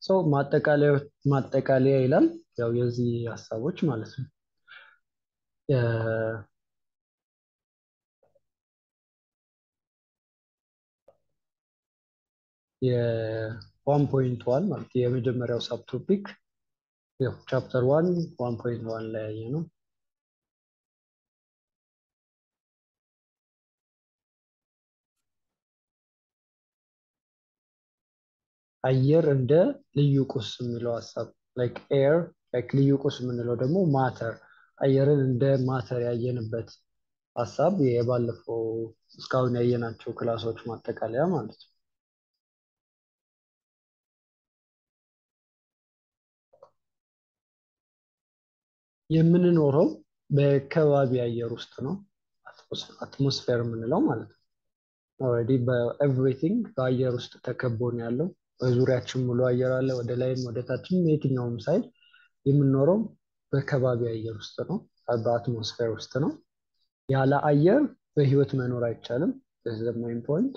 ሰው ማጠቃለያ ይላል ያው የዚህ ሀሳቦች ማለት ነው። የዋን ፖይንት ዋን ማለት የመጀመሪያው ሳብ ቶፒክ ያው ቻፕተር ዋን ዋን ፖይንት ዋን ላይ ያየ ነው። አየር እንደ ልዩ ቁስ የሚለው ሀሳብ ላይክ ኤር ላይክ ልዩ ቁስ የምንለው ደግሞ ማተር አየርን እንደ ማተር ያየንበት ሀሳብ የባለፈው እስካሁን ያየናቸው ክላሶች ማጠቃለያ ማለት ነው። የምንኖረው በከባቢ አየር ውስጥ ነው። አትሞስፌር የምንለው ማለት ነው። ኦልሬዲ በኤቭሪቲንግ በአየር ውስጥ ተከቦ ነው ያለው። በዙሪያችን ሙሉ አየር አለ። ወደ ላይም ወደ ታችም የትኛውም ሳይድ የምንኖረው በከባቢ አየር ውስጥ ነው፣ በአትሞስፌር ውስጥ ነው። ያለ አየር በህይወት መኖር አይቻልም። ማይን ፖይንት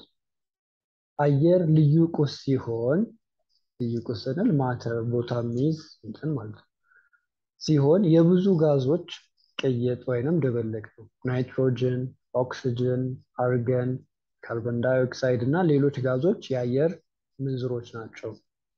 አየር ልዩ ቁስ ሲሆን ልዩ ቁስ ስንል ማተር ቦታ የሚይዝ እንትን ማለት ነው ሲሆን የብዙ ጋዞች ቅይጥ ወይንም ድብልቅ ነው። ናይትሮጅን፣ ኦክስጅን፣ አርገን፣ ካርቦን ዳይኦክሳይድ እና ሌሎች ጋዞች የአየር ምንዝሮች ናቸው።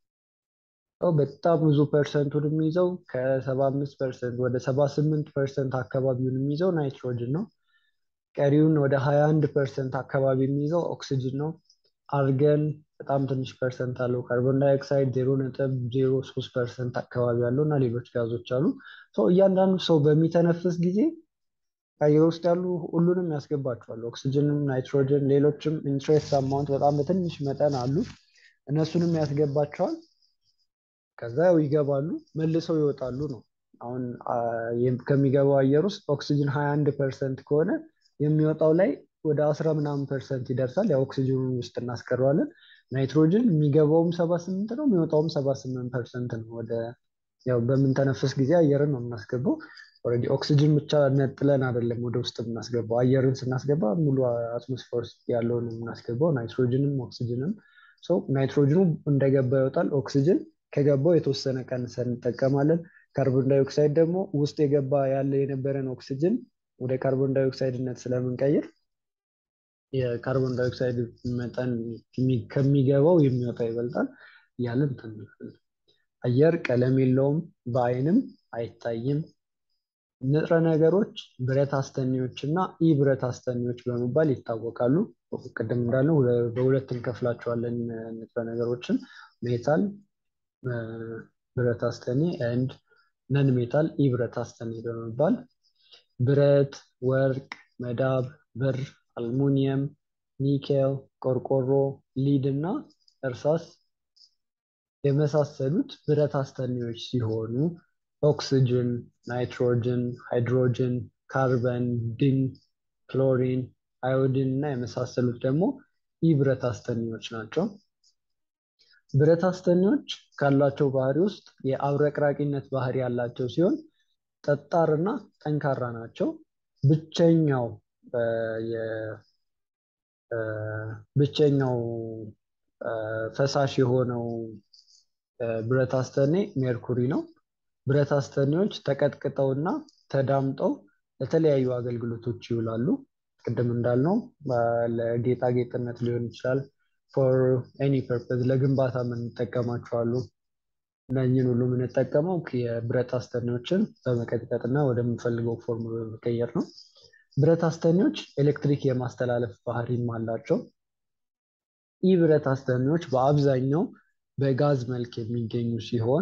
በጣም ብዙ ፐርሰንቱን የሚይዘው ከሰባ አምስት ፐርሰንት ወደ ሰባ ስምንት ፐርሰንት አካባቢውን የሚይዘው ናይትሮጅን ነው። ቀሪውን ወደ ሀያ አንድ ፐርሰንት አካባቢ የሚይዘው ኦክስጅን ነው። አርገን በጣም ትንሽ ፐርሰንት አለው። ካርቦን ዳይኦክሳይድ ዜሮ ነጥብ ዜሮ ሶስት ፐርሰንት አካባቢ አለው እና ሌሎች ጋዞች አሉ። እያንዳንዱ ሰው በሚተነፍስ ጊዜ አየር ውስጥ ያሉ ሁሉንም ያስገባቸዋል። ኦክስጅንም፣ ናይትሮጅን፣ ሌሎችም ኢንትሬስት አማውንት በጣም በትንሽ መጠን አሉ። እነሱንም ያስገባቸዋል። ከዛ ያው ይገባሉ፣ መልሰው ይወጣሉ ነው። አሁን ከሚገባው አየር ውስጥ ኦክስጅን ሀያ አንድ ፐርሰንት ከሆነ የሚወጣው ላይ ወደ አስራ ምናምን ፐርሰንት ይደርሳል። ያው ኦክሲጅኑን ውስጥ እናስቀረዋለን። ናይትሮጅን የሚገባውም ሰባ ስምንት ነው የሚወጣውም ሰባ ስምንት ፐርሰንት ነው። ወደ ያው በምንተነፍስ ጊዜ አየርን ነው የምናስገባው። ኦልሬዲ ኦክሲጅን ብቻ ነጥለን አይደለም ወደ ውስጥ የምናስገባው። አየርን ስናስገባ ሙሉ አትሞስፌር ውስጥ ያለውን የምናስገባው ናይትሮጅንም ኦክሲጅንም። ናይትሮጅኑ እንደገባ ይወጣል። ኦክሲጅን ከገባው የተወሰነ ቀንሰን እንጠቀማለን። ካርቦን ዳይኦክሳይድ ደግሞ ውስጥ የገባ ያለ የነበረን ኦክሲጅን ወደ ካርቦን ዳይኦክሳይድነት ስለምንቀይር የካርቦን ዳይኦክሳይድ መጠን ከሚገባው የሚወጣ ይበልጣል እያለን አየር ቀለም የለውም፣ በአይንም አይታይም። ንጥረ ነገሮች ብረት አስተኔዎች እና ኢ ብረት አስተኔዎች በመባል ይታወቃሉ። ቅድም እንዳለው በሁለት እንከፍላቸዋለን ንጥረ ነገሮችን ሜታል ብረት አስተኔ ኤንድ ነን ሜታል ኢ ብረት አስተኔ በመባል ብረት፣ ወርቅ፣ መዳብ፣ ብር አልሙኒየም፣ ኒኬል፣ ቆርቆሮ፣ ሊድ እና እርሳስ የመሳሰሉት ብረት አስተኔዎች ሲሆኑ ኦክስጅን፣ ናይትሮጅን፣ ሃይድሮጅን፣ ካርበን፣ ዲን፣ ክሎሪን፣ አዮዲን እና የመሳሰሉት ደግሞ ኢብረት አስተኔዎች ናቸው። ብረት አስተኔዎች ካላቸው ባህሪ ውስጥ የአብረቅራቂነት ባህሪ ያላቸው ሲሆን ጠጣር እና ጠንካራ ናቸው። ብቸኛው ብቸኛው ፈሳሽ የሆነው ብረት አስተኔ ሜርኩሪ ነው። ብረት አስተኔዎች ተቀጥቅጠውና ተዳምጠው ለተለያዩ አገልግሎቶች ይውላሉ። ቅድም እንዳልነው ለጌጣጌጥነት ሊሆን ይችላል። ፎር ኤኒ ፐርፐዝ ለግንባታ የምንጠቀማቸው አሉ። እነኝህን ሁሉ የምንጠቀመው የብረት አስተኔዎችን በመቀጥቀጥና ወደምንፈልገው ፎርም በመቀየር ነው። ብረት አስተኔዎች ኤሌክትሪክ የማስተላለፍ ባህሪም አላቸው። ኢ ብረት አስተኔዎች በአብዛኛው በጋዝ መልክ የሚገኙ ሲሆን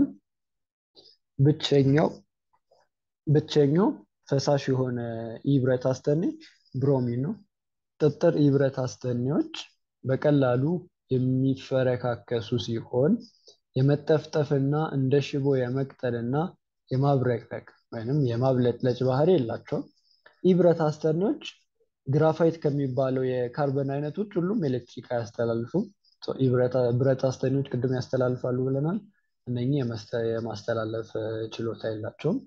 ብቸኛው ብቸኛው ፈሳሽ የሆነ ኢ ብረት አስተኔ ብሮሚን ነው። ጥጥር ኢ ብረት አስተኔዎች በቀላሉ የሚፈረካከሱ ሲሆን የመጠፍጠፍና እንደ ሽቦ የመቅጠልና የማብረቅረቅ ወይም የማብለጭለጭ ባህሪ የላቸውም። ኢብረት አስተኔዎች ግራፋይት ከሚባለው የካርበን አይነት ውጭ ሁሉም ኤሌክትሪክ አያስተላልፉም። ብረት አስተኔዎች ቅድም ያስተላልፋሉ ብለናል። እነኚህ የማስተላለፍ ችሎታ የላቸውም።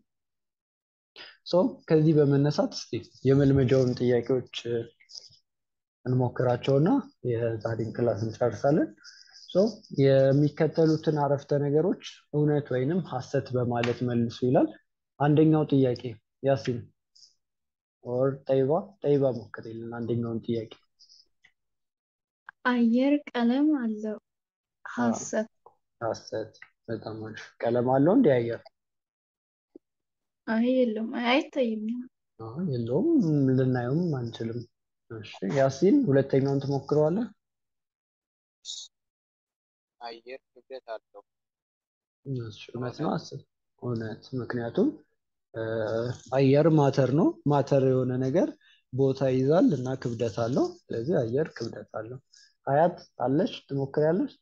ከዚህ በመነሳት እስኪ የመልመጃውን ጥያቄዎች እንሞክራቸውና የዛሬን ክላስ እንጨርሳለን። ሶ የሚከተሉትን አረፍተ ነገሮች እውነት ወይንም ሐሰት በማለት መልሱ ይላል። አንደኛው ጥያቄ ያሲን ኦር ጠይባ ጠይባ ሞክርልን አንደኛውን ጥያቄ። አየር ቀለም አለው። ሐሰት ሐሰት። በጣም አሪፍ። ቀለም አለው እንዲ አየር? አይ የለውም፣ አይ አይታይም። አዎ፣ የለውም፣ ልናየውም አንችልም። እሺ ያሲን ሁለተኛውን ትሞክረዋለህ? አየር ክብደት አለው። እሺ እውነት ነው ሐሰት? እውነት። ምክንያቱም አየር ማተር ነው። ማተር የሆነ ነገር ቦታ ይዛል እና ክብደት አለው። ስለዚህ አየር ክብደት አለው። ሀያት አለሽ? ትሞክሪያለሽ?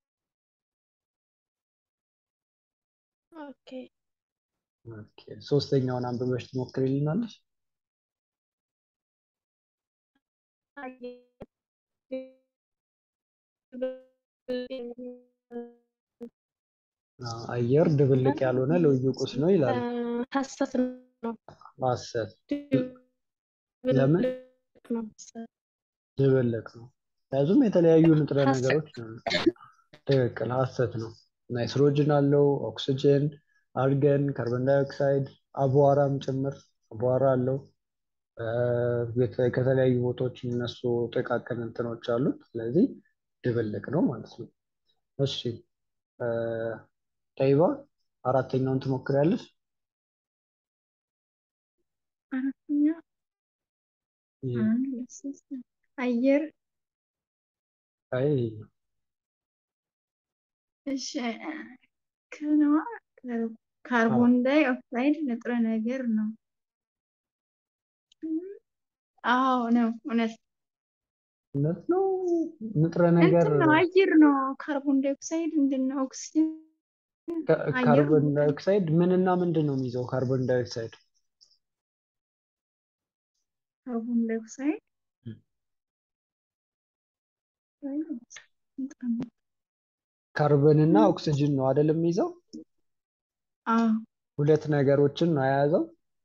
ኦኬ ኦኬ። ሶስተኛውን አንብበሽ ትሞክሪልናለሽ? አዎ፣ አየር ድብልቅ ያልሆነ ልዩ ቁስ ነው ይላል። ሐሰት ነው። ሐሰት። ለምን? ድብልቅ ነው ሐሰት። ድብልቅ ነው። ምክንያቱም የተለያዩ ንጥረ ሐሰት። ነገሮች ነው። ትክክል፣ ሐሰት ነው። ናይትሮጅን አለው፣ ኦክስጅን፣ አርገን፣ ካርቦን ዳይኦክሳይድ፣ አቧራም ጭምር አቧራ አለው። የተ- ከተለያዩ ቦታዎች የሚነሱ ጥቃቅን እንትኖች አሉት። ስለዚህ ድብልቅ ነው ማለት ነው። እሺ ጠይባ አራተኛውን ትሞክሪያለሽ? አራተኛ ይህ አንድ ሁለት ሶስት አየር አይ እሺ ከነዋ ካርቦን ዳይ ኦክሳይድ ንጥረ ነገር ነው። አዎ ነው፣ እውነት እውነት ነው። ንጥረ ነገር እንትን ነው፣ አየር ነው። ካርቦን ዳይ ኦክሳይድ ምንድን ነው? ኦክሲጅን ካ- አየር ካርቦን ነው። ዳይኦክሳይድ ምንና ምንድን ነው የሚይዘው? ካርቦን ዳይኦክሳይድ ካርቦን ዳይ ኦክሳይድ ም። ንጥረ ነገር። ካርቦንና ኦክስጅን ነው አይደል የሚይዘው? አዎ ሁለት ነገሮችን ነው የያዘው።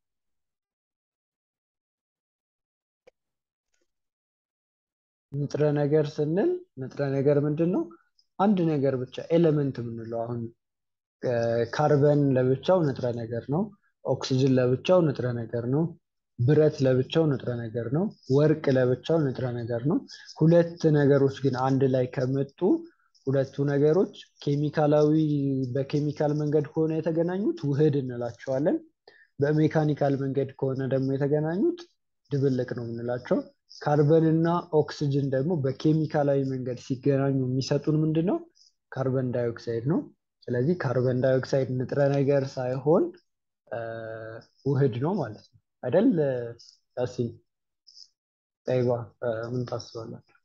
ንጥረ ነገር ስንል ንጥረ ነገር ምንድን ነው? አንድ ነገር ብቻ ኤሌመንት የምንለው አሁን ካርበን ለብቻው ንጥረ ነገር ነው። ኦክስጅን ለብቻው ንጥረ ነገር ነው። ብረት ለብቻው ንጥረ ነገር ነው። ወርቅ ለብቻው ንጥረ ነገር ነው። ሁለት ነገሮች ግን አንድ ላይ ከመጡ ሁለቱ ነገሮች ኬሚካላዊ በኬሚካል መንገድ ከሆነ የተገናኙት ውህድ እንላቸዋለን። በሜካኒካል መንገድ ከሆነ ደግሞ የተገናኙት ድብልቅ ነው የምንላቸው። ካርበን እና ኦክስጅን ደግሞ በኬሚካላዊ መንገድ ሲገናኙ የሚሰጡን ምንድን ነው? ካርበን ዳይኦክሳይድ ነው። ስለዚህ ካርበን ዳይኦክሳይድ ንጥረ ነገር ሳይሆን ውህድ ነው ማለት ነው አይደል? ያሲን ጠይባ ምን ታስባላችሁ?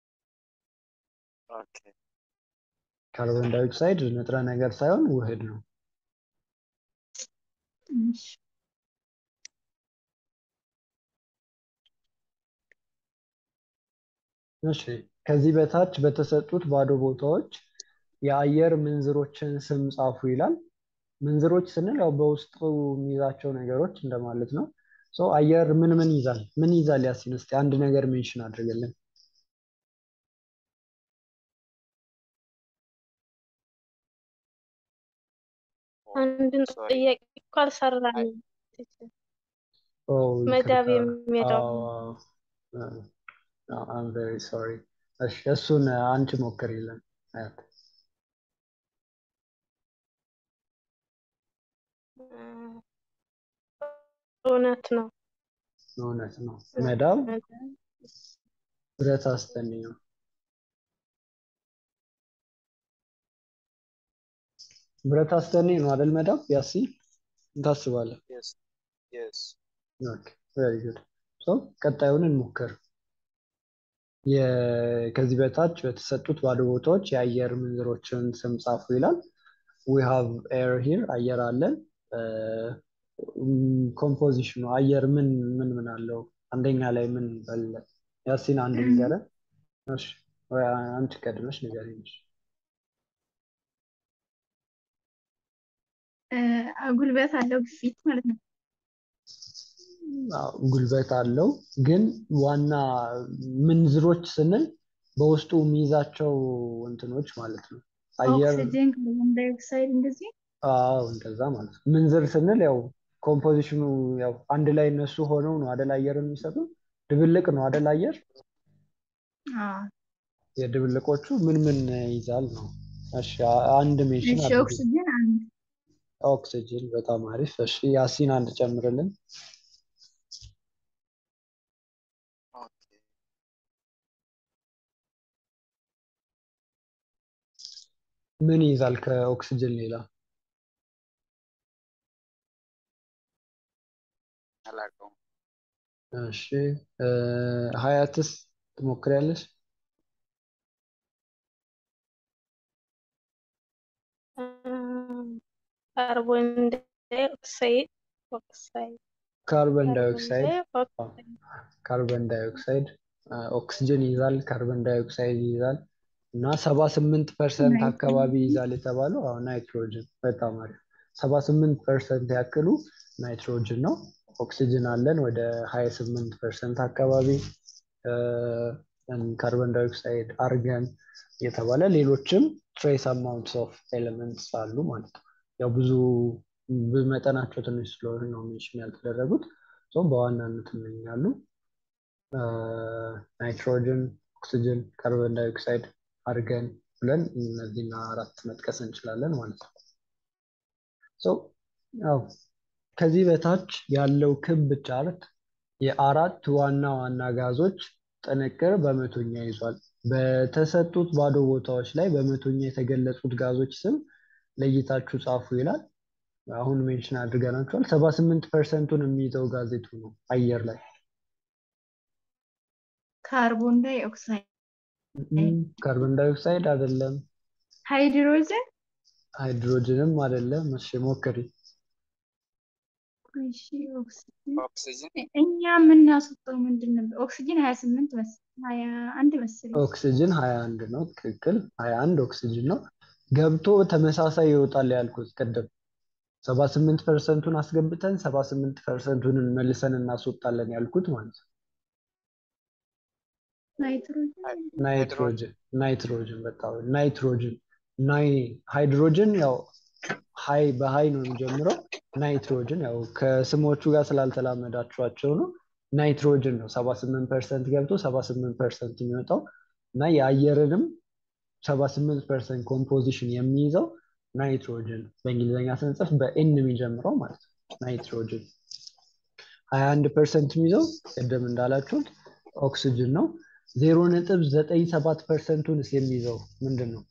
ኦኬ ካርበን ዳይኦክሳይድ ንጥረ ነገር ሳይሆን ውህድ ነው። ትንሽ እሺ ከዚህ በታች በተሰጡት ባዶ ቦታዎች የአየር ምንዝሮችን ስም ጻፉ ይላል። ምንዝሮች ስንል ያው በውስጡ የሚይዛቸው ነገሮች እንደማለት ነው። ሶ አየር ምን ምን ይዛል? ምን ይዛል? ያሲን እስኪ አንድ ነገር ሜንሽን አድርገልን። አንድን ሶሪ ጥያቄ እኮ አልሰራንም። ኦ መዳብ ይቅርታ። የሚለው አም ቬሪ ሶሪ። እሺ እሱን አንቺ ሞክሪልን አያት። እውነት ነው። እውነት ነው። መዳብ ብረት አስተኒ ነው። ብረት አስተኒ ነው አይደል? መዳብ ያሲን ምን ታስባለህ? የስ የስ ኦኬ ቬሪ ጉድ። ሶ ቀጣዩን እንሞክር። የ- ከዚህ በታች በተሰጡት ባዶ ቦታዎች የአየር ምንዝሮችን ስም ጻፉ ይላል። ዊ ሃቭ ኤር ሂር አየር አለን። ኮምፖዚሽኑ አየር ምን ምን ምን አለው? አንደኛ ላይ ምን አለ? ያሲን አንድ ንገረን። እሺ ወይ አንቺ ቀድመሽ ንገረኝ። እሺ። ጉልበት አለው ግፊት ማለት ነው። አዎ፣ ጉልበት አለው ግን ዋና ምንዝሮች ስንል በውስጡ የሚይዛቸው እንትኖች ማለት ነው። አየር ኦክሲጅን፣ ካርቦን ዳይኦክሳይድ እንደዚህ አዎ እንደዛ ማለት ነው። ምንዝር ስንል ያው ኮምፖዚሽኑ ያው አንድ ላይ እነሱ ሆነው ነው አደል አየር የሚሰጡ ድብልቅ ነው አደል አየር አዎ። የድብልቆቹ ምን ምን ይይዛል ነው። እሺ አ- አንድ ሜንሽን እሺ አድርጉ። ኦክሲጅን አንድ ኦክሲጅን በጣም አሪፍ። እሺ ያሲን አንድ ጨምርልን። ኦኬ ምን ይይዛል ከኦክሲጅን ሌላ? አላውቀውም። እሺ እ፣ ሀያትስ ትሞክሪያለሽ? ካርቦን ዳይኦክሳይድ ኦክሳይድ ካርበን ካርቦን ዳይኦክሳይድ ዳይኦክሳይድ ካርበን ዳይኦክሳይድ አ፣ ኦክሲጅን ይይዛል፣ ካርበን ዳይኦክሳይድ ይይዛል እና ሰባ ስምንት ፐርሰንት አካባቢ ይይዛል የተባለው አሁን ናይትሮጅን። በጣም አሪፍ ሰባ ስምንት ፐርሰንት ያክሉ ናይትሮጅን ነው። ኦክሲጅን አለን ወደ ሀያ ስምንት ፐርሰንት አካባቢ እ፣ ካርበን ዳይኦክሳይድ፣ አርገን የተባለ ሌሎችም ትሬስ አማውንትስ ኦፍ ኤሌመንትስ አሉ ማለት ነው። ያው ብዙ በመጠናቸው ትንሽ ስለሆነ ነው ሜንሽን ያልተደረጉት። ሶ በዋናነት እነኛሉ ናይትሮጅን፣ ኦክሲጅን፣ ካርበን ዳይኦክሳይድ፣ አርገን ብለን እነዚህና አራት መጥቀስ እንችላለን ማለት ነው። ሶ ያው ከዚህ በታች ያለው ክብ ቻርት የአራት ዋና ዋና ጋዞች ጥንቅር በመቶኛ ይዟል። በተሰጡት ባዶ ቦታዎች ላይ በመቶኛ የተገለጹት ጋዞች ስም ለይታችሁ ጻፉ ይላል። አሁን ሜንሽን አድርገናቸዋል። ሰባ ስምንት ፐርሰንቱን የሚይዘው ጋዜጡ ነው አየር ላይ ካርቦን ዳይኦክሳይድ፣ እም፣ ካርበን ዳይኦክሳይድ አይደለም፣ ሃይድሮጅን ሃይድሮጅንም አይደለም። እሺ ሞክሪ። እሺ ኦክሲጅን ኦክሲጅን እኛ የምናስወጣው ምንድን ነበር? ኦክሲጅን ሀያ ስምንት ሀያ አንድ መሰለኝ። ኦክሲጅን ሀያ አንድ ነው። ትክክል ሀያ አንድ ኦክሲጅን ነው። ገብቶ ተመሳሳይ ይወጣል ያልኩት ቅድም ሰባ ስምንት ፐርሰንቱን አስገብተን ሰባ ስምንት ፐርሰንቱን መልሰን እናስወጣለን ያልኩት ማለት ነው። ናይትሮጅን ናይትሮጅን ናይትሮጅን በጣም ናይትሮጅን ናይ ሃይድሮጅን ያው ሀይ በሀይ ነው የሚጀምረው። ናይትሮጅን ያው ከስሞቹ ጋር ስላልተላመዳችኋቸው ነው። ናይትሮጅን ነው ሰባ ስምንት ፐርሰንት ገብቶ ሰባ ስምንት ፐርሰንት የሚወጣው እና የአየርንም ሰባ ስምንት ፐርሰንት ኮምፖዚሽን የሚይዘው ናይትሮጅን በእንግሊዝኛ ስንጽፍ በኤን የሚጀምረው ማለት ነው። ናይትሮጅን ሀያ አንድ ፐርሰንት የሚይዘው ቅድም እንዳላችሁት ኦክሲጅን ነው። ዜሮ ነጥብ ዘጠኝ ሰባት ፐርሰንቱንስ የሚይዘው ምንድን ነው?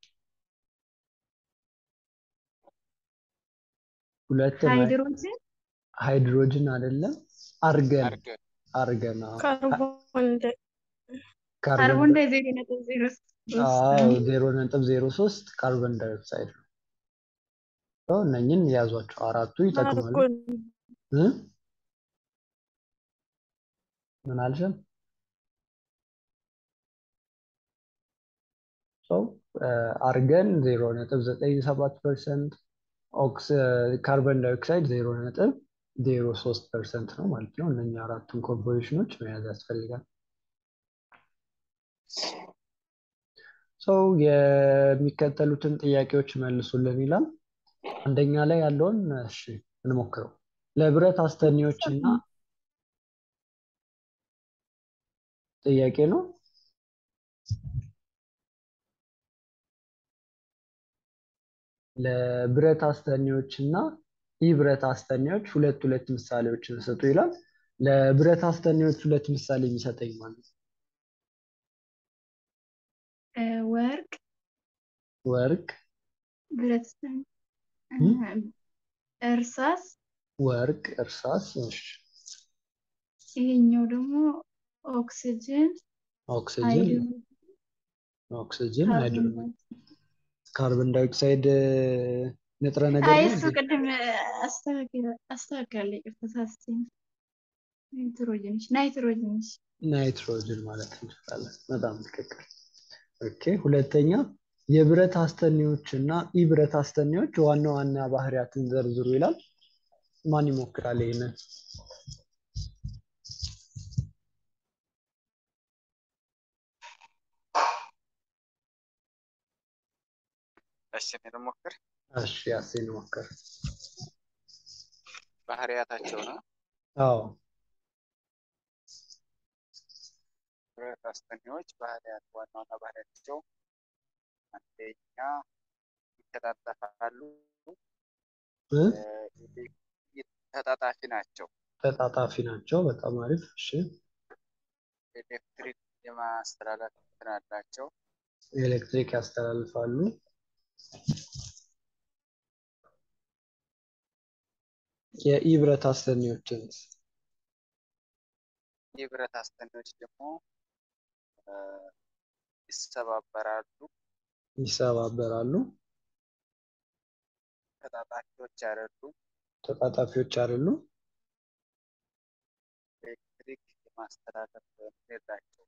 ሁለት ነው። ሃይድሮጅን ሃይድሮጅን አይደለም፣ አርገን አርገን አርገን አዎ። ካርቦን ዳይ ካርበን ካርቦን ዳይ ዜሮ ነጥብ ዜሮ ሶስት አዎ ነው። ዜሮ ነጥብ ዜሮ ሶስት ካርበን ዳይኦክሳይድ ነው። ሰው እነኝን ያዟቸው አራቱ ይጠቅማሉ። አርጎን እ? ምን አልሽም? ሰው አርገን ዜሮ ነጥብ ዘጠኝ ሰባት ፐርሰንት ኦክስ ካርበን ዳይኦክሳይድ ዜሮ ነጥብ ዜሮ ሶስት ፐርሰንት ነው ማለት ነው። እነኛ አራቱን ኮምፖዚሽኖች መያዝ ያስፈልጋል። ሰው የሚከተሉትን ጥያቄዎች መልሱልን ይላል። አንደኛ ላይ ያለውን እሺ እንሞክረው። ለብረት አስተኔዎች እና ጥያቄ ነው። ለብረት አስተኔዎች እና ኢብረት አስተኔዎች ሁለት ሁለት ምሳሌዎችን ስጡ ይላል። ለብረት አስተኔዎች ሁለት ምሳሌ የሚሰጠኝ ማለት ነው። እ፣ ወርቅ ወርቅ ብረት እ? እርሳስ ወርቅ፣ እርሳስ፣ እሺ፣ ይሄኛው ደግሞ ኦክሲጅን ኦክሲጅን፣ ሃይድሮጅን ኦክሲጅን፣ ካርቦን ሃይድሮጅን፣ ዳይኦክሳይድ ካርበን ዳይኦክሳይድ እ፣ ንጥረ ነገር አይ ነው እሱ እንዴ? ቅድም አስተካክላለሁ። ይቅርታ ተሳስቼ ነው። ናይትሮጅን እሺ፣ ናይትሮጅን እሺ። ናይትሮጅን ማለት እንችላለን። በጣም ትክክል። ኦኬ። ሁለተኛ የብረት አስተኔዎች እና ኢብረት አስተኔዎች ዋና ዋና ባህሪያትን ዘርዝሩ ይላል። ማን ይሞክራል ይሄንን? እሺ እኔ ልሞክር። እሺ ያሴን ሞክር። ባህሪያታቸው ነው አዎ ብረት አስተኔዎች ባህሪያት ዋና ዋና ባህሪያቸው አንደኛ ይተጣጠፋሉ፣ እ? እ፣ ተጣጣፊ ናቸው። ተጣጣፊ ናቸው። በጣም አሪፍ። እሺ ኤሌክትሪክ የማስተላለፍ እንትን አላቸው። ኤሌክትሪክ ያስተላልፋሉ። የኢብረት አስተኔዎችን የብረት አስተኔዎች ደግሞ እ፣ ይሰባበራሉ፣ ይሰባበራሉ። ተጣጣፊዎች አይደሉም። ተጣጣፊዎች አይደሉ። ኤሌክትሪክ የማስተላለፍ እንትን የላቸውም።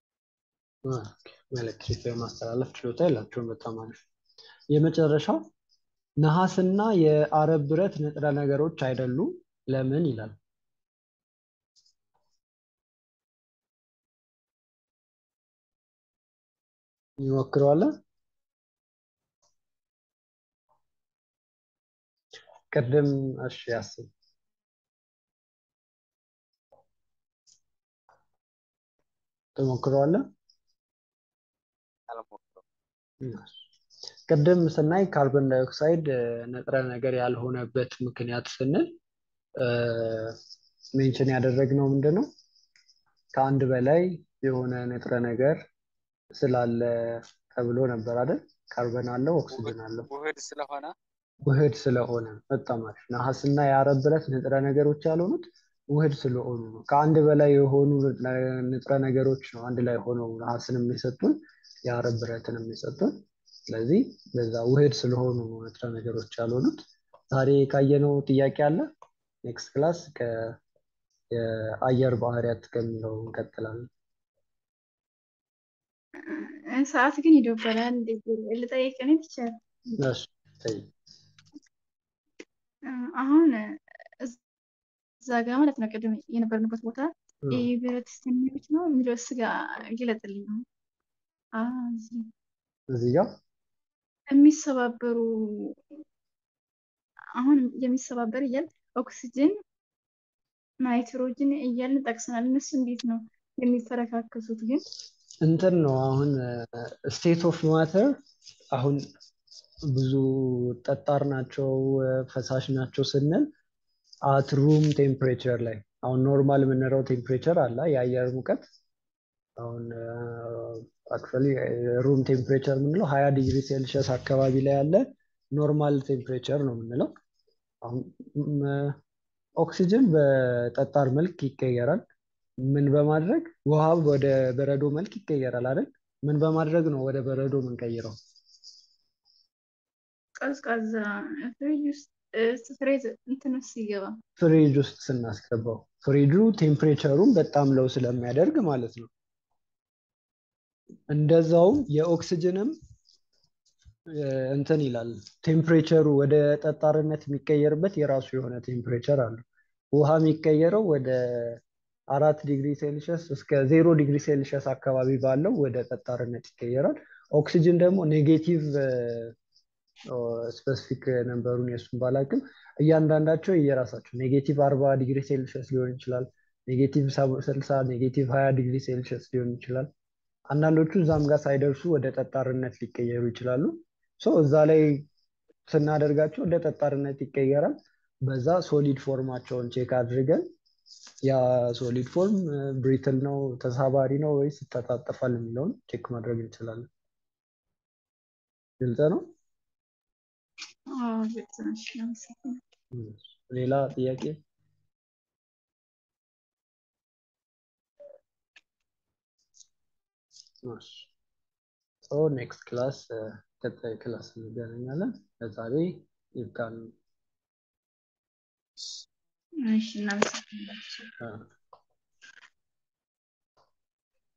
ኤሌክትሪክ የማስተላለፍ ችሎታ የላቸውም። በጣም አሪፍ። የመጨረሻው ነሐስና የአረብ ብረት ንጥረ ነገሮች አይደሉም። ለምን ይላል። ይሞክረዋለን። ቅድም እሺ ያስብ ትሞክረዋለህ። አልሞክረውም። ቅድም ስናይ ካርቦን ዳይኦክሳይድ እ፣ ንጥረ ነገር ያልሆነበት ምክንያት ስንል ሜንሽን ያደረግነው ምንድን ነው? ከአንድ በላይ የሆነ ንጥረ ነገር ስላለ ተብሎ ነበር አይደል? ካርበን አለው፣ ኦክሲጅን አለው። ውህድ ስለሆነ ውህድ ስለሆነ በጣም አሪፍ። ነሐስና የአረብ ብረት ንጥረ ነገሮች ያልሆኑት ውህድ ስለሆኑ ነው። ከአንድ በላይ የሆኑ ንጥረ ነገሮች ነው አንድ ላይ ሆነው ነሐስንም የሰጡን የአረብ ብረትንም የሰጡን። ስለዚህ በዛ ውህድ ስለሆኑ ነው ንጥረ ነገሮች ያልሆኑት። ዛሬ ካየነው ጥያቄ አለ። ኔክስት ክላስ የአየር ባህሪያት ከሚለው እንቀጥላለን። እ፣ ሰዓት ግን ይደበራል። እንዴት ልጠይቅ እኔ ትችያለሽ? እሺ፣ ጠይቅ። እ፣ አሁን እዛ ጋ ማለት ነው ቅድም የነበርንበት ቦታ እ፣ የብረት አስተኔዎች ነው የሚለው ስጋ ይግለጥልኝ ነው። አዎ፣ እዚህ እዚህ ጋር የሚሰባበሩ አሁን የሚሰባበር እያል ኦክሲጅን፣ ናይትሮጅን እያልን ጠቅሰናል። እነሱ እንዴት ነው የሚፈረካከሱት ግን? እንትን ነው አሁን ስቴት ኦፍ ማተር አሁን ብዙ ጠጣር ናቸው ፈሳሽ ናቸው ስንል አት ሩም ቴምፕሬቸር ላይ አሁን ኖርማል የምንለው ቴምፕሬቸር አለ የአየር ሙቀት አሁን አክቹዋሊ ሩም ቴምፕሬቸር የምንለው ሀያ ዲግሪ ሴልሺየስ አካባቢ ላይ ያለ ኖርማል ቴምፕሬቸር ነው የምንለው። አሁን ም- ኦክሲጅን በጠጣር መልክ ይቀየራል። ምን በማድረግ ውሃ ወደ በረዶ መልክ ይቀየራል አይደል? ምን በማድረግ ነው ወደ በረዶ የምንቀይረው? ቀዝቃዛ ፍሪጅ ውስጥ እ፣ ፍሬዝ እንትን ውስጥ ሲገባ ፍሪጅ ውስጥ ስናስገባው ፍሪጁ ቴምፕሬቸሩን በጣም ለው ስለሚያደርግ ማለት ነው። እንደዛውም የኦክሲጅንም እ፣ እንትን ይላል ቴምፕሬቸሩ ወደ ጠጣርነት የሚቀየርበት የራሱ የሆነ ቴምፕሬቸር አለው። ውሃ የሚቀየረው ወደ አራት ዲግሪ ሴልሺየስ እስከ ዜሮ ዲግሪ ሴልሺየስ አካባቢ ባለው ወደ ጠጣርነት ይቀየራል። ኦክሲጅን ደግሞ ኔጌቲቭ ስፔሲፊክ ነንበሩን የእሱን ባላቅም እያንዳንዳቸው የራሳቸው ኔጌቲቭ አርባ ዲግሪ ሴልሺየስ ሊሆን ይችላል። ኔጌቲቭ ስልሳ ኔጌቲቭ ሀያ ዲግሪ ሴልሺየስ ሊሆን ይችላል። አንዳንዶቹ እዛም ጋር ሳይደርሱ ወደ ጠጣርነት ሊቀየሩ ይችላሉ። ሶ እዛ ላይ ስናደርጋቸው ወደ ጠጣርነት ይቀየራል። በዛ ሶሊድ ፎርማቸውን ቼክ አድርገን ያ ሶሊድ ፎርም ብሪትል ነው ተሳባሪ ነው ወይስ ይተጣጠፋል የሚለውን ቼክ ማድረግ እንችላለን። ግልጽ ነው። አዎ፣ ግልጽ ነው። እሺ፣ አመሰግናለሁ። ሌላ ጥያቄ? ኔክስት ክላስ ቀጣይ ክላስ እንገናኛለን። ለዛሬ ይብቃን። እሺ፣ እናመሰግናለን። አ-